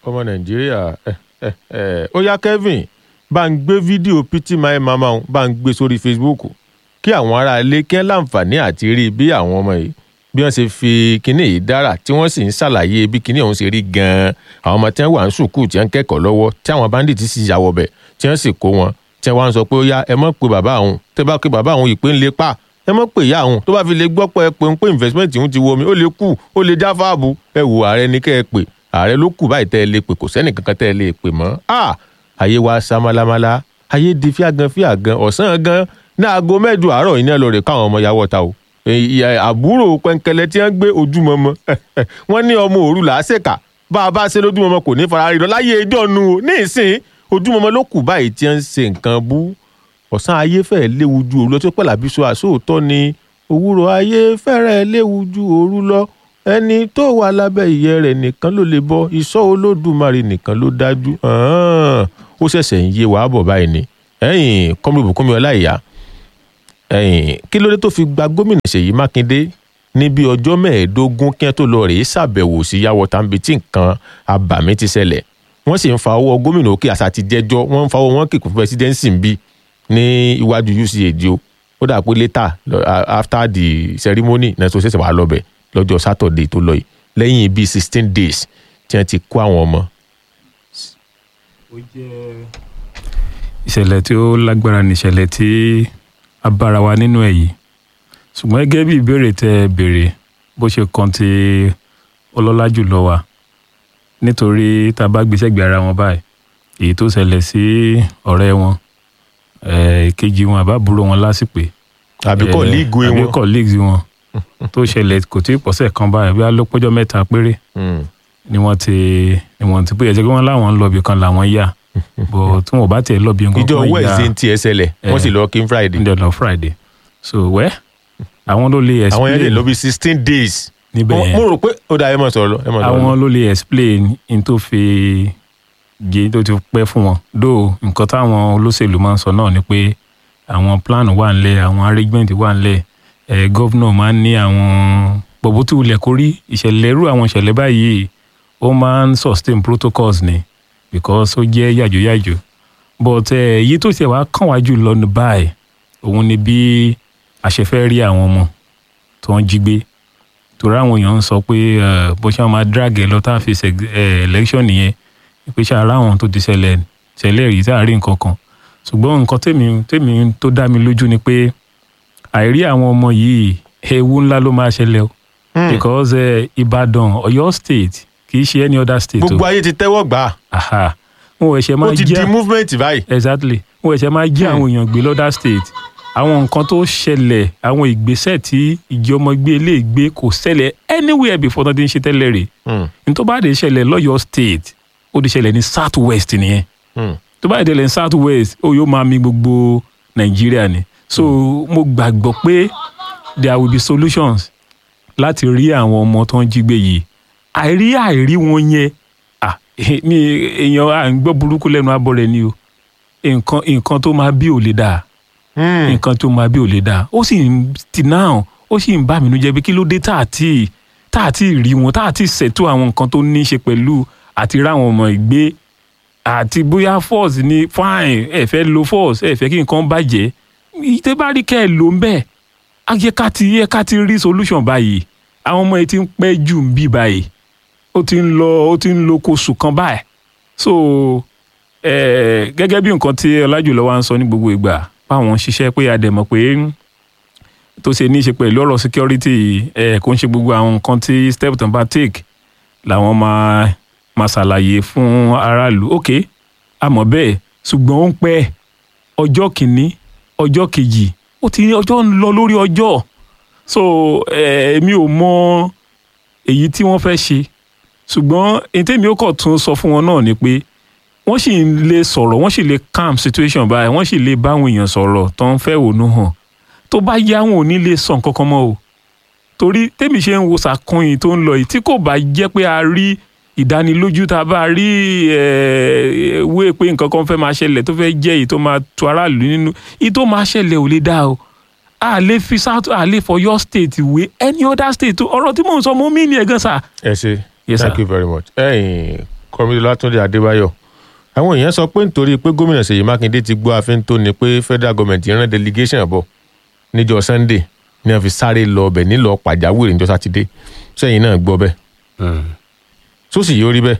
ọmọ nàìjíríà ẹ ẹ ẹ ó yá kevin bá ń gbé fídíò pt my mama òun bá ń gbé sórí facebook kí àwọn ará ilé kí ẹ láǹfààní àti rí bí àwọn ọmọ yìí bí wọ́n ṣe fi kinní yìí dára tí wọ́n sì ń ṣàlàyé bí kinní ọ̀hún ṣe rí gan-an àwọn ọmọ tí wọ́n wà ń sùkúù tí wọ́n ń kẹ́kọ̀ọ́ lọ́wọ́ tí àwọn bandits sì yà wọ̀bẹ̀ tí wọ́n sì kó wọn tí wọ́n wá ń sọ pé ó yá ẹ mọ̀ pé bàbá àwọn tẹ́ bá pé bàbá àwọn ìpè ń lè pa ẹ mọ̀ pé ìyá àwọn tó bá fi lè gbọ́ pé ẹ pé ń pé investment ń ti wo mi ó lè kú ó lè já fáàbù ẹ wò ààrẹ ní kẹ́ ẹ pè ààrẹ ló kù báyìí tẹ́ ẹ lè pè kò sẹ́nì kankan tẹ́ ẹ lè pè mọ́ ah ayé wa sá málámálá ayé di fíàgàn fíàgàn ọ̀sán gan ní aago mẹ́jọ àárọ̀ yìí ní ẹlọ́rẹ̀ káwọn ọmọ yàwọ̀ ta o àbúrò pẹ́ńkẹ́lẹ́ tí wọ́n gbé ojúmọmọ wọ́n ní ọmọ òru làásẹ̀ka bá a bá ṣe lójúmọmọ kò ní fara rí lọ láyé ẹjọ́ nu o ní ìsìn ojúmọmọ ló kù báyìí tí wọ́n ń ṣe nǹkan bú ọ̀sán ayé fẹ́ẹ́ léwu ju òru lọ tó pẹ́ làbí so àsóòtọ́ ni òwúrọ̀ ayé fẹ́rẹ̀ léwu ju òru lọ ẹni tó wà lábẹ́ ìyẹ́ rẹ̀ nìkan ló lè bọ́ ìṣọ́ olódùmarè nìkan ló dájú ó ṣẹ̀ṣẹ̀ ń yé wàá bọ̀ báyìí ni ẹ̀yìn kọ́mílù bùkúnmi ọláìyá ẹ̀yìn kí ló dé tó fi gba gómìnà ṣèyí mákindé ní bí ọjọ́ mẹ́ẹ̀ẹ́dógún kí wọ́n tó lọ rèé ṣàbẹ̀wò sí yàwọ̀ tàbí tí nǹkan abàmì ti ṣẹlẹ̀ wọ́n sì ń fa owó gómìnà òkè àṣà ti jẹ́jọ́ wọ́n ń fa owó wọn kìkù fún presidency ń bí ní iwájú uch o ó dà pé later after the ceremony náà tó ṣẹ̀ṣẹ̀ wà lọ́bẹ̀ lọ́jọ́ saturday tó lọ yìí lẹ́yìn bíi sixteen days tí wọ́n ti kó àwọn ọmọ. ó jẹ́ ìṣẹ̀lẹ̀ tí ó lágbára ní ìṣẹ̀lẹ̀ tí a bára wa nínú ẹ̀ yìí ṣùgbọ́n gẹ́gẹ́ bí ìbéèrè tẹ́ ẹ béèrè bó ṣe kan ti ọlọ́lá jùlọ wa nítorí tá a bá gbé sẹ́gbẹ̀ẹ́ ara wọn báyìí èyí tó ṣẹlẹ̀ sí ọ̀rẹ́ wọn èkejì wọn àbábúrò wọn lásìpè àbí colleague wọn àbí colleagues wọn tó ṣẹlẹ̀ kò tí ì pọ̀sẹ̀ kan báyìí bí alópẹ́jọ́ mẹ́ta péré ni wọ́n ti ni wọ́n ti bóyá jẹ́ pé wọ́n láwọn ń lọ ibì kan làwọn yà bọ̀ tí wọ́n bá tiẹ̀ lọ bí nǹkan ìjọ wednesday ti ẹ ṣẹlẹ̀ wọ́n sì lọ kí n friday. ǹjẹ́ lọ friday so wẹ́ àwọn ló lè explain àwọn yẹn lè lọ bí sixteen days. níbẹ̀ yẹn mo rò pé ó dà ẹ mọ̀ sọ̀rọ̀ lọ ẹ mọ̀ sọ̀rọ̀ lọ. àwọn ló lè explain in tó fi gé tó ti pẹ́ fún wọn dó nǹkan táwọn olóṣèlú máa ń sọ náà ni pé àwọn plan wà ńlẹ̀ àwọn arrangement wà ńlẹ̀ ẹ̀ gọ́vnọ̀ máa ń ní àwọn gbogbo tí wulẹ̀ kórí ìṣẹ̀lẹ̀ irú àwọn ìṣẹ̀lẹ̀ báyìí ó máa ń sustain protocols ni because ó jẹ́ yàjóyàjó but èyí tó ṣe wá kàn wá jù lọ ní báyìí òun ni bí a ṣe fẹ́ rí àwọn ọmọ tó ń jí gbé torí àwọn èèyàn ń sọ pé bó ṣe máa drag ẹ lọ tá a fi ṣe election nìyẹn pé ṣe ara àwọn tó ti ṣẹlẹ̀ ṣẹlẹ̀ rí tá a rí nǹkan kan ṣùgbọ́n nǹkan tèmi tèmi tó dá mi lójú ni pé àìrí àwọn ọmọ yìí ewu ńlá ló máa ṣẹlẹ̀ o because Ìbàdàn Ọ̀yọ́ state kì í ṣe any other state o. gbogbo ayé ti tẹ́wọ́ gbà á wọn ò ẹ̀ṣẹ̀ máa ó ti jẹ́ di movement báyìí. exactly wọn ò ẹ̀ṣẹ̀ máa jẹ́ àwọn èèyàn gbé lọ́dà state àwọn nǹkan tó ṣẹlẹ̀ àwọn ìgbésẹ̀ tí ìjọmọgbé lè gbé kò ṣẹlẹ̀ anywhere before tó ti ń ṣe tẹ́lẹ̀ rè ní tó bá dé ṣẹlẹ̀ lọ́yọ̀ state ó ti ṣẹlẹ̀ ní south west nìyẹn tó bá dé ṣẹlẹ̀ ní south west ó yóò máa mi gbogbo nàìjíríà ni so mo gbàgbọ́ pé there will be solutions láti rí àwọn ọmọ tó ń jí gbé yìí àìrí àìrí wọn yẹn ah mi èèyàn à ń gbọ́ burúkú lẹ́nu abọ́ rẹ ni o nǹkan nǹkan tó máa bí ò lè dáa nǹkan tó máa bí ò lè dáa ó sì ń ti náà ó sì ń bá mi nú jẹ́ pé kí ló dé tá à tí tá à tí rí wọn tá à tí ṣètò àwọn nǹkan tó ní í ṣe pẹ̀lú àti ráwọn ọmọ ìgbé àti bóyá force ni fine ẹ fẹ́ lo force ẹ fẹ́ kí nǹkan bàjẹ́ ìtẹ́ bá rí kẹ́ ẹ lò ń bẹ́ẹ̀ ayé ká ti yẹ ká ti rí solution báyìí àwọn ọmọ yìí ti ń pẹ́ jù ń bí báyìí ó ti ń lọ ó ti ń lo kóṣù kan báyìí so eh, gẹ́gẹ́ bí nǹkan tí ọlájùlọ wa ń sọ ní gbogbo ìgbà báwọn ṣiṣẹ́ pé a dẹ̀ mọ̀ pé tó ṣe ní í ṣe pẹ̀lú ọ̀rọ̀ security ẹ̀ kò ń ṣe gbogbo àwọn nǹkan tí step tó ń bá take làwọn máa máa ṣàlàyé fún aráàlú ok àmọ́ bẹ́ẹ̀ ṣùgbọ́n ó ń pẹ́ ọjọ́ kìíní ọjọ́ kejì ó ti ní ọjọ́ ń lọ lórí ọjọ́ so èmi ò mọ èyí tí wọ́n fẹ́ ṣe ṣùgbọ́n èyí tèmi ó kọ̀ tún sọ fún wọn náà ni pé wọ́n sì lè sọ̀rọ̀ wọ́n sì lè calm situation báyìí wọ́n sì lè báwọn èèyàn sọ̀rọ̀ tó ń fẹ́ ònú hàn tó bá yá wọn ò ní lè sọ nǹkan kan mọ́ o torí tèmi ṣe ń wo sàkóyìn tó ń lọ yìí tí kò bá jẹ́ pé a rí ìdánilójú tá a bá rí wé pé nǹkan kan fẹ́ máa ṣẹlẹ̀ tó fẹ́ jẹ́ èyí tó máa tu aráàlú nínú èyí tó máa ṣẹlẹ̀ ò lè dá o a lè fi south a lè for your state wé any other state ọ̀rọ̀ tí mò ń sọ mo mí ni ẹ̀ gan sa. ẹ ṣe Yes, thank sir. you very much. ẹ̀yin kọ́mídé látúndé adébáyọ̀ àwọn èèyàn sọ pé nítorí pé gómìnà ṣèyí mákindé ti gbọ́ àfin tó ni pé federal government rán delegation bọ̀ níjọ́ sunday ní wọ́n fi sáré lọ ọbẹ̀ nílò pàjáwìrì níjọ́ sátidé sẹ́yìn náà gbọ́ bẹ́ẹ̀ sósì yóò rí bẹ́ẹ̀.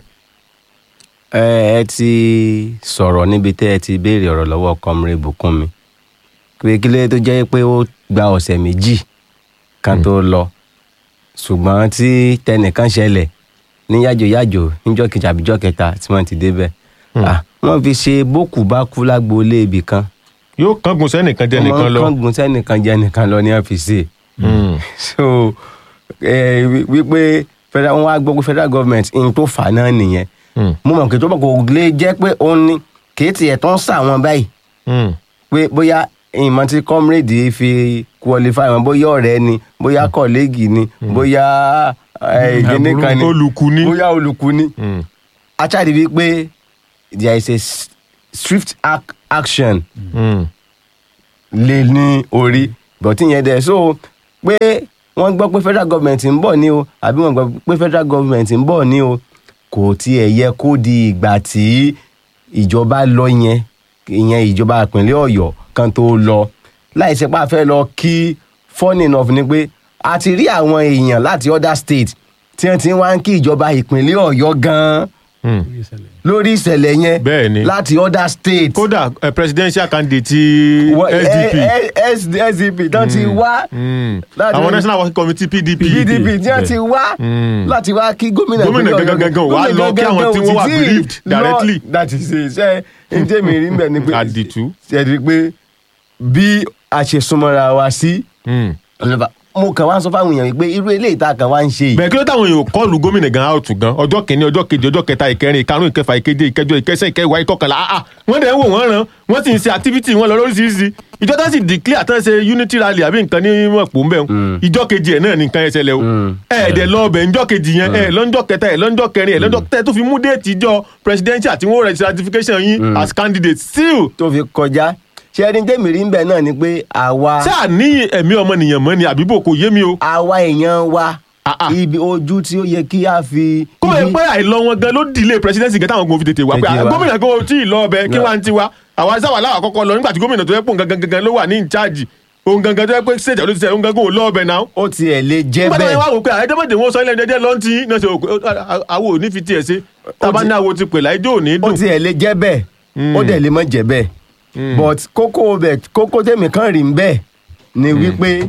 ẹ ẹ ti sọ̀rọ̀ níbi tẹ́ ẹ ti béèrè ọ̀rọ̀ lọ́wọ́ kọ́mírè bùkúnmi pé kí ló tó jẹ́ pé ó gba ọ̀sẹ̀ méjì kan tó lọ ṣùgbọ́n tí tẹnìkan ṣẹlẹ̀ ní yájòyájò níjọ́ kejì àbíjọ́ kẹta tí wọ́n ti débẹ̀ Ah, wọ́n fi ṣe bókù bá kú lágboolé ibì kan yóò kángun sẹ́nìkan jẹ́ nìkan lọ. wọ́n kángun sẹ́nìkan jẹ́ nìkan lọ ní wọ́n fi ṣe Mm. so eh, wí- wípé federal wọn wá gbọ́ pé federal government n tó fà náà nìyẹn Mm. mo mọ̀ kí tó bọ̀ kò lè jẹ́ pé òun ni kì í tiẹ̀ tó ń sà wọn báyìí Mm. pé bóyá ìmọ̀ tí comrade fi qualify wọn bóyá ọ̀rẹ́ ni bóyá colleague ni bóyá ìgbéni kan ni olùkú ni. bóyá olùkú ni Mm. aṣáàdì bíi pé there is a s- swift ac action Mm. lé ní orí bọ̀tí yẹn dẹ̀ so pé wọ́n gbọ́ pé federal government ń bọ̀ ní o àbí wọ́n gbọ́ pé federal government ń bọ̀ ní o kò tiẹ̀ yẹ kó di ìgbà tí ìjọba lọ yẹn ìyẹn ìjọba ìpínlẹ̀ ọ̀yọ́ kan tó lọ láì ṣe pé a fẹ́ lọ kí funny enough ni pé a ti rí àwọn èèyàn láti other state tí wọ́n ti ń wá ń kí ìjọba ìpínlẹ̀ ọ̀yọ́ gan-an Mm. lórí ìṣẹ̀lẹ̀ yẹn Bẹ́ẹ̀ ni. láti other state kódà eh, presidential candidate ti Wọ- sdp. eh, eh, sdp tán ti wá Mm. láti- àwọn national working committee pdp. pdp tí wọ́n ti wá Mm. láti wá kí gómìnà Gómìnà ìpínlẹ̀ gangan Ọ̀yọ́- gangan wá gómìnà lọ kí àwọn gangan tí ò wọ́n wà sì tí ì bereaved lọ directly. láti ṣe iṣẹ́ ǹjẹ́ mi rí mbẹ̀ ni pé Àdìtú. ṣe rí pé bí a ṣe súnmọ́ra wa sí Mm. ọlọ́ba mo kàn wá ń sọ fáwọn èèyàn pé irú eléyìí tá a kàn wá ń ṣe yìí bẹ́ẹ̀ kí ló táwọn èèyàn kọlù gómìnà gan áùtù gan ọjọ́ kìíní ọjọ́ kejì ọjọ́ kẹta ìkẹrin ìkarùn ìkẹfà ìkeje ìkẹjọ ìkẹsẹ̀ ìkẹwàá ìkọkànlá ah ah wọ́n dẹ̀ ń wò wọ́n ràn wọ́n sì ń ṣe activity wọn lọ lóríṣiríṣi ìjọ tó sì declare tán ṣe unity rally àbí nǹkan ní mọ̀pọ̀ ńbẹ̀ ìjọ kejì ẹ̀ náà ní nǹkan ẹsẹ̀ lẹ̀ o ẹ̀ẹ́dẹ̀ lọ ọbẹ̀ ńjọ́ kejì yẹn ẹ̀ lọ́njọ́ kẹta ẹ̀ lọ́njọ́ kẹrin ẹ̀ lọ́njọ́ kẹta tó fi mú déètì ìjọ presidential tí wọ́n rẹ̀ certification yín as candidate still tó fi kọjá ṣe ẹni tẹ́mi rí mbẹ̀ náà ni pé àwa ṣáà ní ẹ̀mí ọmọnìyàn mọ́ ni àbíbò kò yé mi o àwa èèyàn wa Ah, ah. ibi ojú tí ó yẹ kí a fi kó o ibi- pé àìlọ wọn gan ló delay presidency gan táwọn ogun fi tètè wá pé Tètè wá. gómìnà kò tí ì lọ ọbẹ kí No. wàá ti wá àwa sáwà láwà kọ́kọ́ lọ nígbà tí gómìnà tó yẹ pò gangan gangan ló wà ní ìcháàjì òun gangan tó yẹ pé stage ọdún ti sẹ òun gangan ò lọ ọbẹ náà. ó tiẹ̀ lè jẹ́ nígbà tó yẹ bẹ́ẹ̀ wá wò pé àìjọmọdé wọn sọ ilé ẹjẹ lọ́ntì náà ṣe òkú àwo ò ní fi tiẹ̀ ṣe tábà ní àwo ti pè láìjọ́ ò ní ó dùn. tiẹ̀ lè jẹ́ bẹ́ẹ̀ ó dẹ̀ lè má jẹ́ bẹ́ẹ̀ but kókó bẹ̀ kókó tèmi kan rí bẹ́ẹ̀ ni wípé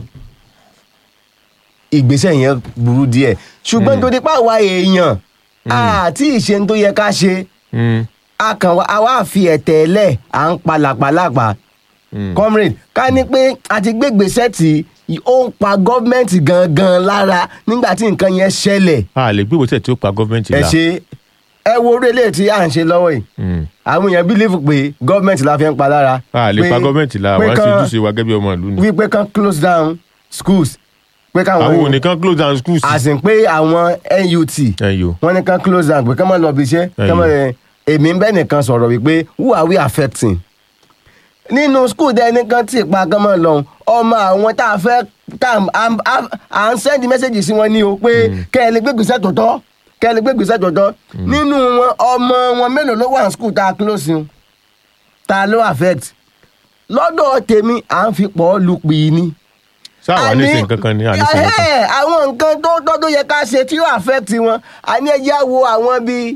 ìgbésẹ̀ yẹn burú díẹ̀ ṣùgbọ́n tó dípá àwa èèyàn àti ìṣe tó yẹ ká ṣe Mm, a kàn wá a wá fi ẹ̀tẹ̀ lẹ̀ à ń palàpalàpà mm. comrade ká ní pé a ti gbé gbèsè tí ó ń pa gọ́ọ̀mẹ̀ntì gangan lára nígbà tí nǹkan yẹn ṣẹlẹ̀ a lè gbé ìwòsàn tí ó pa gọ́ọ̀mẹ̀ntì ẹ la. ṣe ẹ wo orí eléyìí tí à ń ṣe lọ́wọ́ yìí Mm. àwọn èèyàn bílífù pé gọ́ọ̀mẹ̀ntì la fi ń pa lára. a lè pé- pa gọ́ọ̀mẹ̀ntì la pé wọ́n ṣe kán- ojúṣe wa gẹ́gẹ́ bí ọmọ ìlú ni. wípé kán close down schools pé káwọn àwọn ò ní kán close down schools. àsìn pé àwọn NUT ẹ̀yọ́ wọ́n ní kán close down pé kán má lọ bí iṣẹ́ kán má Ẹ̀yìn. èmi ń bẹ́ nìkan sọ̀rọ̀ wípé who are we affecting nínú school dẹ nìkan tí ìpa kán má lọ ọmọ àwọn tá a fẹ́ tá a- a- à ń send message sí wọn ní o pé kẹ́ ẹ lè gbé gbèsè tòótọ́ kẹ́ ẹ lè gbé gbèsè tòótọ́ nínú wọn ọmọ wọn mélòó ló wà ní school tá a close yun ta ló affect lọ́dọ̀ tèmi à ń fi pọ̀ lu pì í ni sáà ní sin kankan ní àníṣe kankan. Ẹhẹ́, àwọn nǹkan tó tó tó yẹ ká ṣe tí yóò affect wọn a ní ẹjẹ́ wo àwọn bíi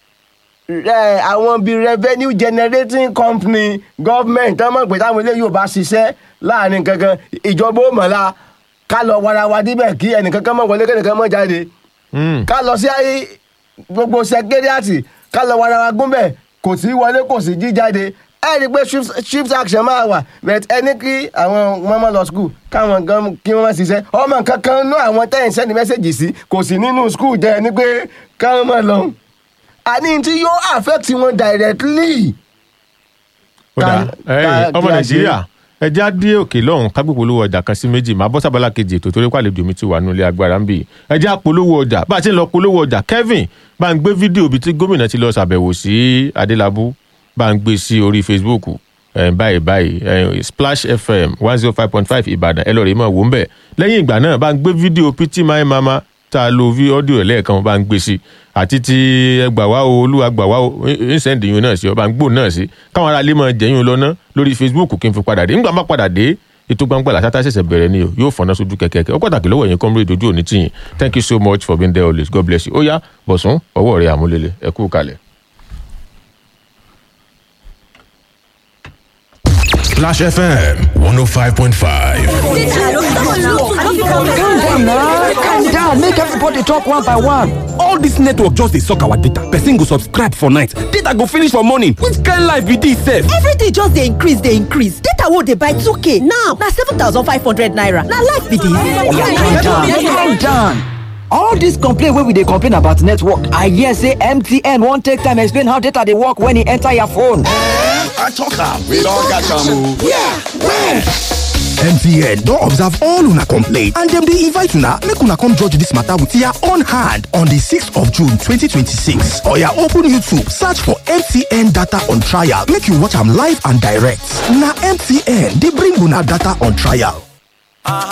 ẹ, àwọn bíi revenue generating company government tó mọ̀ pé táwọn eléyìí ò bá ṣiṣẹ́ láàrin kankan ìjọba ó mọ̀lá ká lọ wara wa díbẹ̀ kí ẹnìkankan mọ̀ wọlé kẹ́nìkan mọ̀ jáde Mm. ká lọ sí ayé gbogbo sẹkẹ́rìàtì ká lọ wara wa gúnbẹ̀ kò sí wọlé kò sí jíjáde ẹ rí i pé shift- shift action máa wà but ẹni kí àwọn mọ́mọ́ lọ school káwọn gan kí wọ́n ṣiṣẹ́ ọmọ kankan nú àwọn tẹ́yìn sẹ́ni mẹ́sẹ̀gì sí kò sí nínú school jẹ́ ẹni pé káwọn máa lọ àní tí yóò affect wọn directly. ó dà Ká- ẹ̀yin ká- ọmọ kí a nàìjíríà ẹ já dé òkè lọ́hùn ká gbé polówó ọjà kan sí méjì máa bọ́ sábàlá kejì ètò torí pàlejò mi ti wà nílé agbára ń bì ẹ já polówó ọjà bá a ti ń lọ polówó ọjà Kevin bá ń gbé fídíò bíi tí gómìnà ti lọ ṣàbẹ̀wò sí Adélábù bá ń gbé sí orí Facebook ẹ báyìí báyìí ẹ Splash FM one zero five point five Ìbàdàn ẹ lọ rèé mọ̀ wò ń bẹ̀ lẹ́yìn ìgbà náà bá ń gbé fídíò Pity My Mama tá a lo vi ọ́díò ẹ̀ lẹ́ẹ̀kan bá ń gbé sí àti ti ẹgbà wá o olúwa gbà wá o ń sẹ́ndì yun náà sí ọba ń gbò náà sí káwọn ará ilé máa jẹ́yún lọ́nà lórí facebook kí n fi padà dé nígbà má padà dé ètò gbangba làtàtà ṣẹ̀ṣẹ̀ bẹ̀rẹ̀ ni o yóò fọ̀nà sójú kẹ̀kẹ́ ó pàtàkì lọ́wọ́ ẹ̀yin comrade ojú òní tìyìn thank you so much for being there always god bless you ó yá bọ̀sùn ọwọ́ rẹ̀ àmúlélẹ̀ ẹ kú kalẹ̀. Splash FM 105.5. calm down na calm down make everybody talk one by one. all dis network just dey suck our data person go subscribe for night data go finish for morning which kind life be dis sef. everything just dey increase dey increase data wey dey buy 2k now na 7500 naira na life be calm dis. down calm down. all dis complain wey we dey complain about network i hear say mtn wan take time explain how data dey work when e enter your phone. I talk am. We don catch am o. yeah when. MTN don observe all una complaint and dem dey invite una make una come judge dis matter with your own hand on di 6th of June 2026. Oya open YouTube search for MTN data on trial make you watch am live and direct. Na MTN dey bring una data on trial.